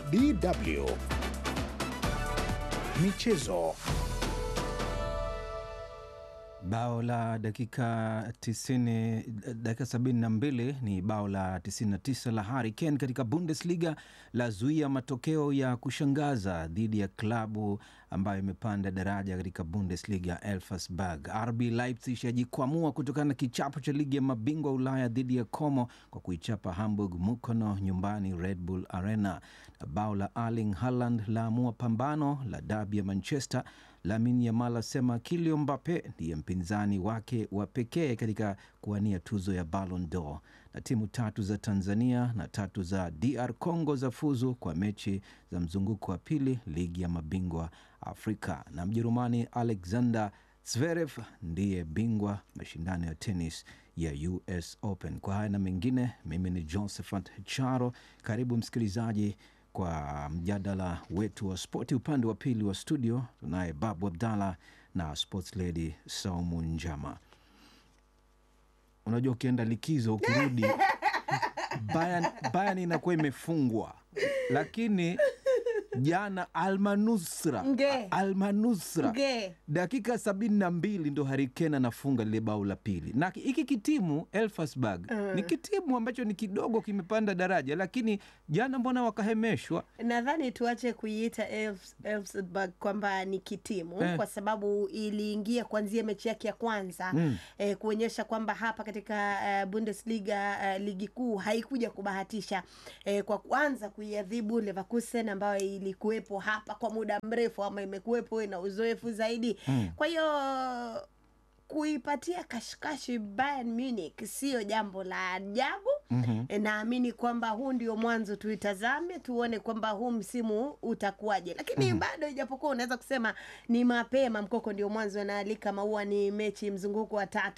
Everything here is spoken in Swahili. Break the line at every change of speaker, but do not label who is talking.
DW Michezo.
Bao la dakika 90, dakika 72 ni bao la 99 la Harry Kane katika Bundesliga la zuia matokeo ya kushangaza dhidi ya klabu ambayo imepanda daraja katika Bundesliga Elversberg. RB Leipzig yajikwamua kutokana na kichapo cha ligi ya mabingwa Ulaya dhidi ya Como kwa kuichapa Hamburg Mukono nyumbani Red Bull Arena, na bao la Erling Haaland laamua pambano la dabi ya Manchester. Lamine Yamal asema Kylian Mbappe ndiye mpinzani wake wa pekee katika kuwania tuzo ya Ballon d'Or. Na timu tatu za Tanzania na tatu za DR Congo za fuzu kwa mechi za mzunguko wa pili ligi ya mabingwa Afrika. Na Mjerumani Alexander Zverev ndiye bingwa mashindano ya tenis ya US Open. Kwa haya na mengine, mimi ni Josephat Charo. Karibu msikilizaji kwa mjadala wetu wa spoti. Upande wa pili wa studio tunaye Babu Abdallah na sports lady Saumu Njama. Unajua, ukienda likizo ukirudi, Bayern, Bayern inakuwa imefungwa, lakini jana Almanusra
Nge.
Almanusra
Nge.
dakika sabini na mbili ndo Harikena anafunga lile bao la pili, na hiki kitimu Elfsberg ni kitimu ambacho ni kidogo kimepanda daraja, lakini jana mbona wakahemeshwa?
Nadhani tuache kuiita Elfs- Elfsberg kwamba ni kitimu
Eh.
kwa sababu iliingia kuanzia mechi yake ya kwanza
Mm.
eh, kuonyesha kwamba hapa katika eh, Bundesliga eh, ligi kuu haikuja kubahatisha eh, kwa kuanza kuiadhibu Leverkusen ambayo ilikuwepo hapa kwa muda mrefu ama imekuwepo na uzoefu zaidi kwa hiyo kuipatia kashikashi Bayern Munich sio jambo la ajabu. E, naamini kwamba huu ndio mwanzo, tuitazame tuone kwamba huu msimu utakuwaje, lakini bado ijapokuwa unaweza kusema ni mapema, mkoko ndio mwanzo, na Ali kama huwa ni mechi mzunguko wa tatu